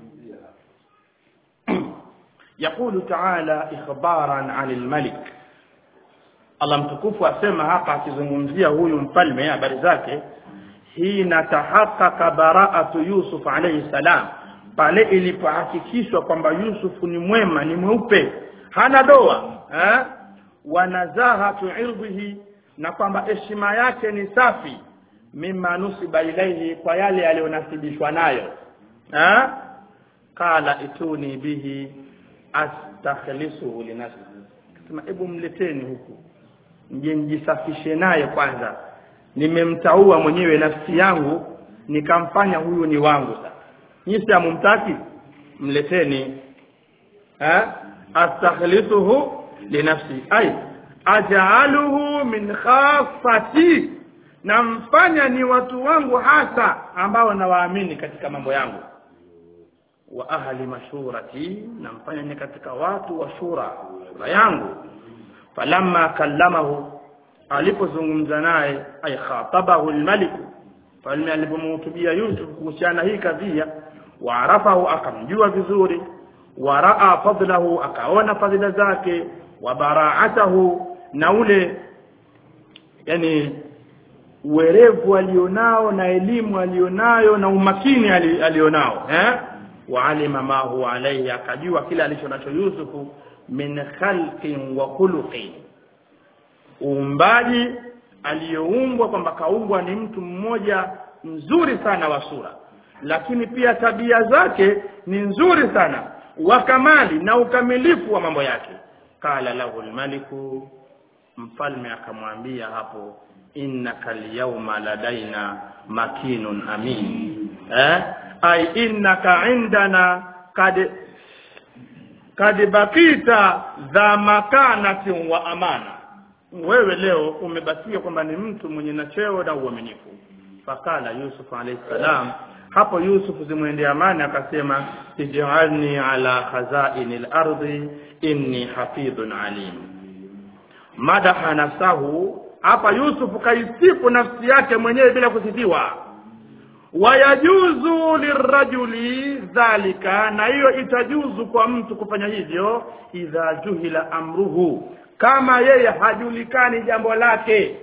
يقول تعالى إخبارا عن الملك Allah mtukufu asema hapa akizungumzia huyu mfalme habari zake hina tahaqqaqa bara'atu Yusuf alayhi salam pale ilipohakikishwa kwamba Yusuf ni mwema ni mweupe hana doa eh wa nazahatu irdhihi na kwamba heshima yake ni safi mimma nusiba ilaihi kwa yale aliyonasibishwa nayo eh qala ituni bihi astakhlisuhu linafsi akasema hebu mleteni huku nje nijisafishe naye kwanza nimemtaua mwenyewe nafsi yangu nikamfanya huyu ni wangu sasa nyinyi si hamumtaki mleteni ha astakhlisuhu linafsi ay aj'aluhu min khassati namfanya ni watu wangu hasa ambao nawaamini katika mambo yangu wa ahli mashurati namfanya ni katika watu wa shura shura yangu falamma kallamahu alipozungumza naye ay khatabahu almalik falme alipomhutubia Yusuf kuhusiana hii kadhia waarafahu akamjua vizuri waraa fadlahu akaona fadhila zake wa baraatahu na ule yani uwerevu alionao na elimu alionayo na umakini ali- alionao eh waalima ma huwa alayhi akajua kile alicho nacho Yusufu min khalqin wa khuluqin uumbaji aliyoumbwa kwamba kaumbwa ni mtu mmoja mzuri sana wa sura lakini pia tabia zake ni nzuri sana wa kamali na ukamilifu wa mambo yake qala lahu almaliku mfalme akamwambia hapo innaka alyawma ladaina makinun amin eh ay innaka indana kad kad bakita dha makanatin wa amana wewe leo umebakia kwamba ni mtu mwenye na cheo na uaminifu fakala yusuf alayhi salam hapo yusuf zimwendea amani akasema ij'alni ala khazainil ardi inni hafidhun alim madaha nafsahu hapa yusuf kaisifu nafsi yake mwenyewe bila kusifiwa wayajuzu lirajuli dhalika na hiyo itajuzu kwa mtu kufanya hivyo idha juhila amruhu kama yeye hajulikani jambo lake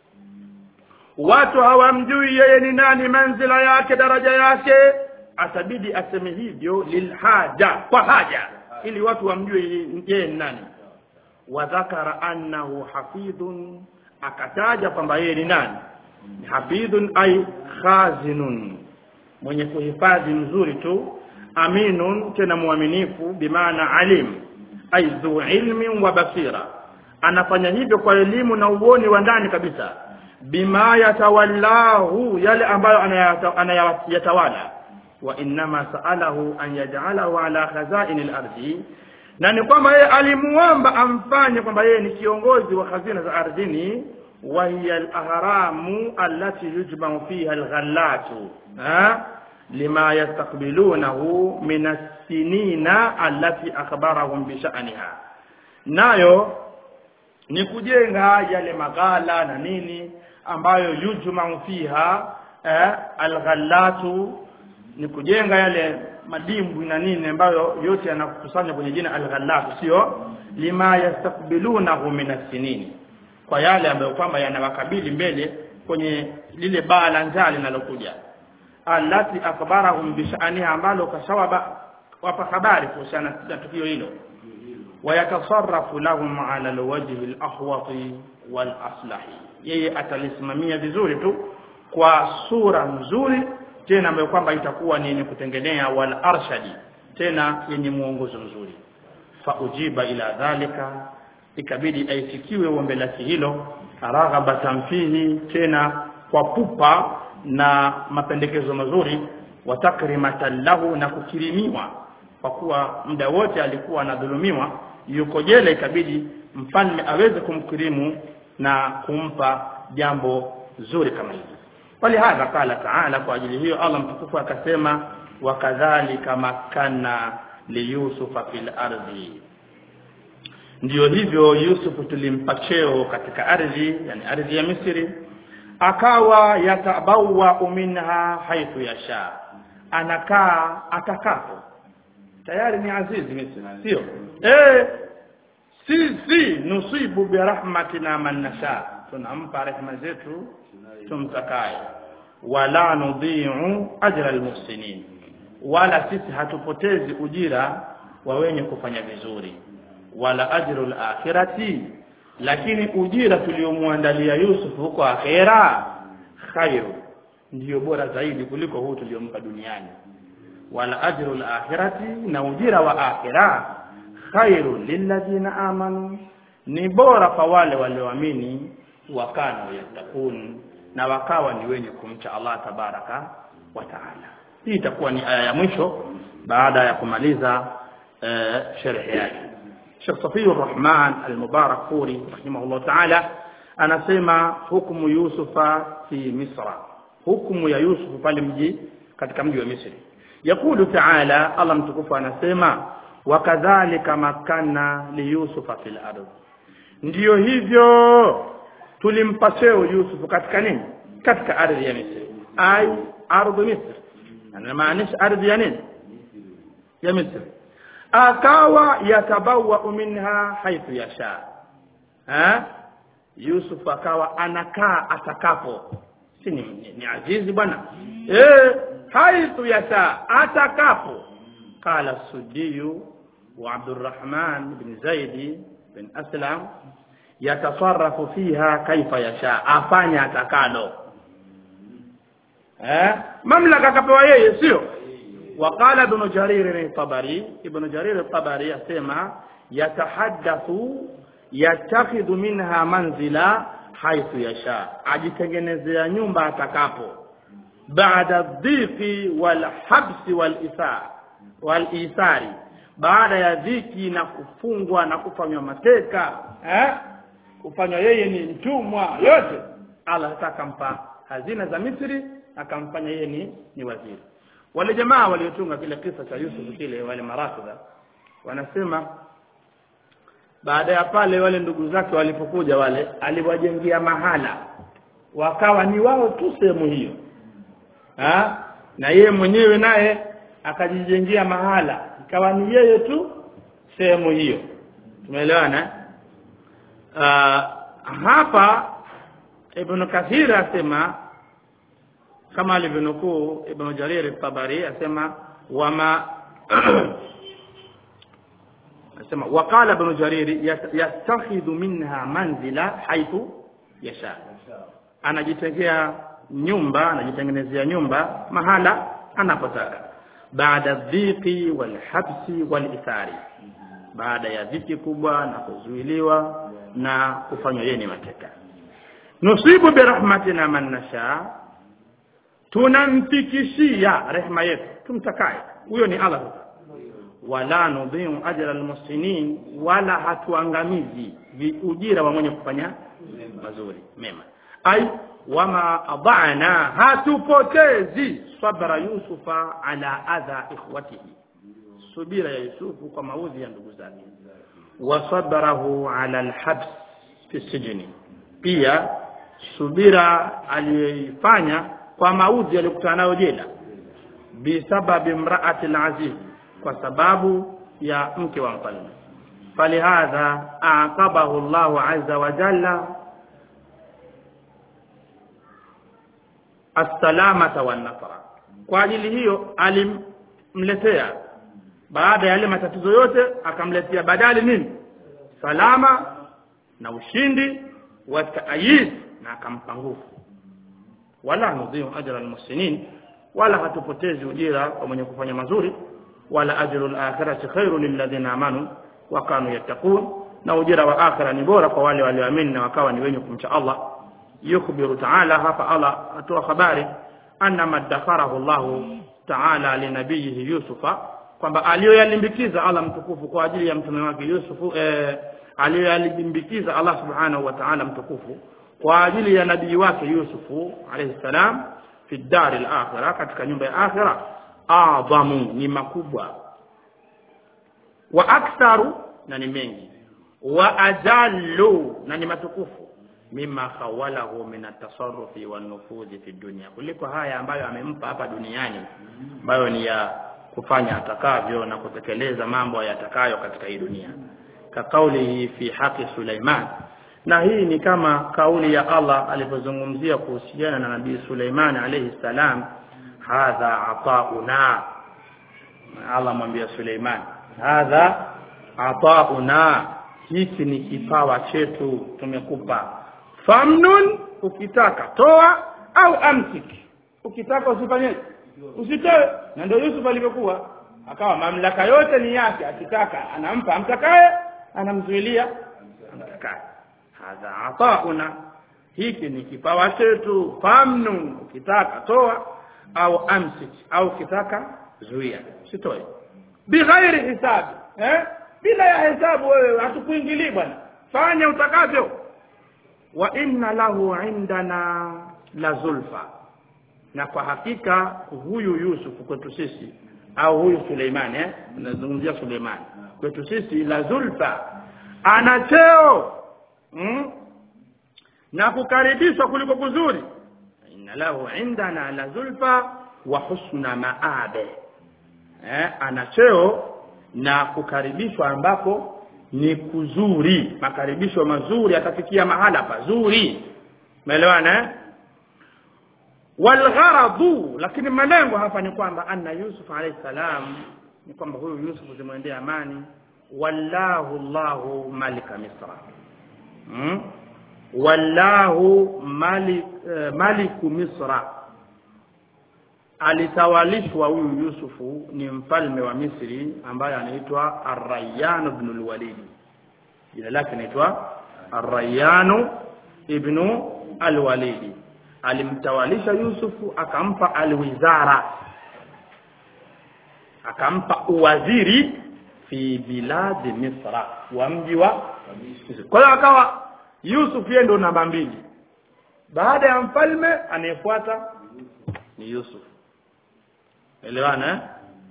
watu hawamjui yeye ni nani manzila yake daraja yake atabidi aseme hivyo lilhaja kwa haja ili watu wamjue yeye ni nani wadhakara annahu hafidhun akataja kwamba yeye ni nani hafidhun ay khazinun mwenye kuhifadhi mzuri tu aminun tena mwaminifu bimaana alim ay dhu ilmin wa basira anafanya hivyo kwa elimu na uoni wa ndani kabisa bima yatawallahu yale ambayo anayata- anayatawala wa innama saalahu an yaj'alahu ala khazain al-ardi na ni kwamba yeye alimuomba amfanye kwamba yeye ni kiongozi wa hazina za ardhini wa hiya al-ahramu allati yujma'u fiha al-ghallatu ha lima yastaqbilunahu min as-sinina allati akhbarahum bi sha'niha nayo ni kujenga yale maghala na nini ambayo yujma'u fiha eh, alghallatu ni kujenga yale madimbwi na nini ambayo yote yanakusanywa kwenye jina alghallatu sio lima yastakbilunahu min as-sinin kwa yale ambayo kwamba yanawakabili mbele kwenye lile baa la njaa linalokuja allati akhbarahum bi sha'niha ambalo kasawaba wapa habari kuhusiana na tukio hilo ويتصرف لهم على الوجه الأحوط والأصلح yeye atalisimamia vizuri tu kwa sura nzuri tena ambayo kwamba itakuwa ni yenye kutengenea wal arshadi tena yenye muongozo mzuri fa ujiba ila dhalika ikabidi aitikiwe ombi lake hilo raghabatan fihi tena kwa pupa na mapendekezo mazuri wa takrimatan lahu na kukirimiwa kwa kuwa muda wote alikuwa anadhulumiwa yuko jela ikabidi mfalme aweze kumkirimu na kumpa jambo zuri kama hili walihadha qala taala kwa ajili hiyo Allah mtukufu akasema wakadhalika makanna liyusufa fil ardi ndiyo hivyo Yusufu tulimpa cheo katika ardhi yani ardhi ya Misri akawa yatabawa minha haithu yasha anakaa atakapo tayari ni azizi Misri sio eh sisi nusibu bi rahmatina man nasha tunampa rehema zetu tumtakaye wala nudhi'u ajra almuhsinin wala sisi hatupotezi ujira wa wenye kufanya vizuri wala ajru alakhirati lakini ujira tuliomwandalia Yusuf huko akhera khairu ndiyo bora zaidi kuliko huu tuliompa duniani wala ajru alakhirati na ujira wa akhira khairu lilladhina amanu ni bora kwa wale walioamini wakana yattaqun na wakawa ni wenye kumcha Allah tabaraka wa taala hii itakuwa ni aya ya mwisho baada ya kumaliza eh, sharhi yake Sheikh Safiyur Rahman Al-Mubarak Furi rahimahullah ta'ala anasema hukumu Yusufa fi Misra hukumu ya Yusuf pale mji katika mji wa Misri yakulu ta'ala Allah mtukufu anasema wakadhalika makanna li Yusufa fil ardh ndiyo hivyo tulimpa cheo Yusuf katika nini katika ardhi ya Misri ai ardhi Misri anamaanisha ardhi ya nini ya Misri akawa yatabawa minha haithu yasha ha Yusuf akawa anakaa atakapo si ni, ni, ni azizi bwana eh haithu yasha atakapo qala sudiyu wa Abdurrahman bin Zaidi bin Aslam yatasarrafu fiha kaifa yasha afanya atakalo eh mamlaka akapewa yeye sio وقال ابن جرير الطبري ابن جرير الطبري يسمى يتحدث يتخذ منها منزلا حيث يشاء ajitengenezea nyumba atakapo baada dhiki wal habsi wal isa wal isari baada ya dhiki na kufungwa na kufanywa mateka eh kufanywa yeye ni mtumwa yote Allah atakampa hazina za Misri akamfanya yeye ni, ni waziri wale jamaa waliotunga kile kisa cha Yusuf kile wale marafidha wanasema baada ya pale wale ndugu zake walipokuja wale aliwajengea mahala wakawa ni wao tu sehemu hiyo ha? na yeye mwenyewe naye akajijengea mahala ikawa ni yeye tu sehemu hiyo tumeelewana uh, hapa Ibn Kathir asema kama alivyonukuu Ibn Jarir al-Tabari asema wama asema waqala Ibn Jarir yastakhidhu minha manzila haithu yasha anajitengea nyumba anajitengenezea nyumba mahala anapotaka baada dhiki wal habsi wal ithari baada ya dhiki kubwa na kuzuiliwa na kufanywa yeye ni mateka nusibu birahmatina man nasha tunamfikishia rehema yetu tumtakaye huyo ni Allah wala nudhiu ajra almuslimin wala hatuangamizi ujira wa mwenye kufanya mazuri mema ai wama adana hatupotezi sabra yusufa ala adha ikhwatihi subira ya yusufu kwa maudhi ya ndugu zake wa sabrahu ala alhabs fi sijni pia subira aliyoifanya kwa maudhi aliyokutana nayo jela bisababi imraati alaziz kwa sababu ya mke wa mfalme falihadha aqabahu Allahu azza wa jalla assalamata wan nasra kwa ajili hiyo alimletea baada ya yale matatizo yote akamletea badali nini salama na ushindi wa taayid na akampa nguvu wala nudhiu ajra almuhsinin wala hatupotezi ujira kwa mwenye kufanya mazuri wala ajru alakhirati khairu lilladhina amanu wa kanu yattaqun na ujira wa akhira ni bora kwa wale walioamini na wakawa ni wenye kumcha Allah yukhbiru ta'ala hapa Allah atoa habari anna madakharahu Allah ta'ala linabiyihi Yusufa kwamba aliyoyalimbikiza Allah mtukufu kwa ajili ya mtume wake Yusufu eh, aliyoyalimbikiza Allah subhanahu wa ta'ala mtukufu kwa ajili ya nabii wake Yusufu alayhi salam fi dari al-akhirah katika nyumba ya akhira adhamu ni makubwa wa aktharu na ni mengi wa ajallu na ni matukufu mima khawalahu min at-tasarrufi wan nufudhi fi dunya kuliko haya ambayo amempa hapa duniani ambayo ni ya kufanya atakavyo na kutekeleza mambo yatakayo katika hii dunia ka kaulihi fi haqi Sulaiman na hii ni kama kauli ya Allah alipozungumzia kuhusiana na nabii Suleiman alayhi salam hadha atauna Allah mwambia Suleiman hadha atauna hiki ni kipawa chetu tumekupa famnun ukitaka toa au amsik ukitaka usifanyeje usitoe na ndio Yusuf alivyokuwa akawa mamlaka yote ni yake akitaka anampa amtakaye anamzuilia amtakaye hadha atauna hiki ni kipawa chetu famnun ukitaka toa au amsik au ukitaka zuia sitoe bighairi hisabi eh bila ya hesabu wewe hatukuingilii bwana fanya utakavyo wa inna lahu indana la zulfa na kwa hakika huyu Yusuf kwetu sisi au huyu Suleimani eh nazungumzia Suleimani kwetu sisi la zulfa ana cheo mm? na kukaribishwa kuliko kuzuri inna lahu indana la zulfa wa husna maabe eh ana cheo na kukaribishwa ambako ni kuzuri makaribisho mazuri atafikia mahala pazuri umeelewana eh walgharadu lakini malengo hapa ni kwamba anna yusuf alayhi salam ni kwamba huyu yusuf zimwendea amani wallahu llahu malika misra hmm? wallahu malik, uh, maliku misra alitawalishwa huyu yusufu ni mfalme wa misri ambaye anaitwa arrayanu ibn alwalidi jina lake anaitwa arrayanu ibnu alwalidi alimtawalisha yusufu akampa alwizara akampa uwaziri fi biladi misra wa mji wa kwa hiyo akawa yusuf yeye ndo namba mbili baada ya mfalme anayefuata ni yusuf elewana eh?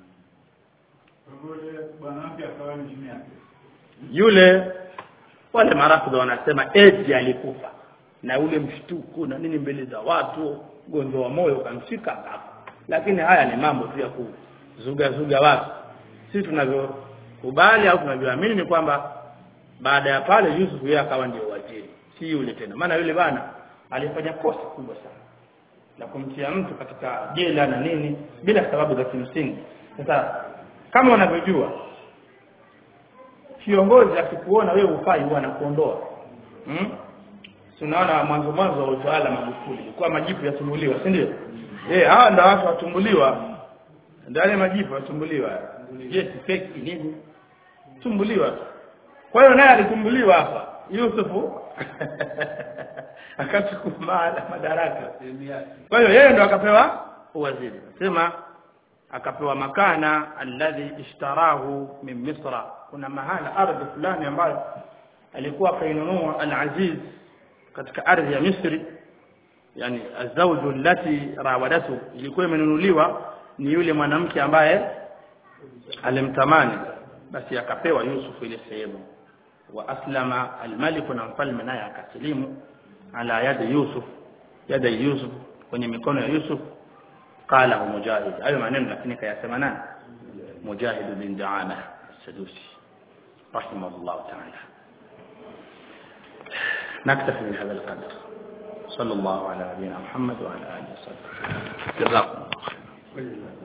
yule wale marafidha wanasema eti alikufa na ule mshtuko na nini mbele za watu ugonjwa wa moyo ukamshika hapo lakini haya ni mambo tu ya kuzuga zuga watu sisi tunavyokubali au tunavyoamini ni kwamba baada ya pale Yusuf yeye akawa ndio waziri si yule tena maana yule bana alifanya kosa kubwa sana la kumtia mtu katika jela na nini bila sababu za kimsingi sasa kama unavyojua kiongozi akikuona wewe ufai huwa anakuondoa hmm? tunaona mwanzo mwanzo wa utawala Magufuli ilikuwa majipu yatumbuliwa si ndio eh hawa ndio watu watumbuliwa ndio yale majipu yatumbuliwa yes fake nini tumbuliwa kwa hiyo naye alitumbuliwa hapa Yusufu akachukua madaraka kwa hiyo yeye ndo akapewa uwaziri sema akapewa makana alladhi ishtarahu min misra kuna mahala ardhi fulani ambayo alikuwa kainunua al-aziz katika ardhi ya Misri yani azawju allati rawadatu ilikuwa imenunuliwa ni yule mwanamke ambaye alimtamani basi akapewa Yusuf ile sehemu wa aslama almalik na mfalme naye akasilimu ala yadi Yusuf yada Yusuf kwenye mikono ya Yusuf qala mujahid hayo maneno lakini kayasema nani mujahid bin daama sadusi rahimahullah ta'ala نكتفي بهذا القدر صلى الله على نبينا محمد وعلى اله وصحبه جزاكم الله خيرا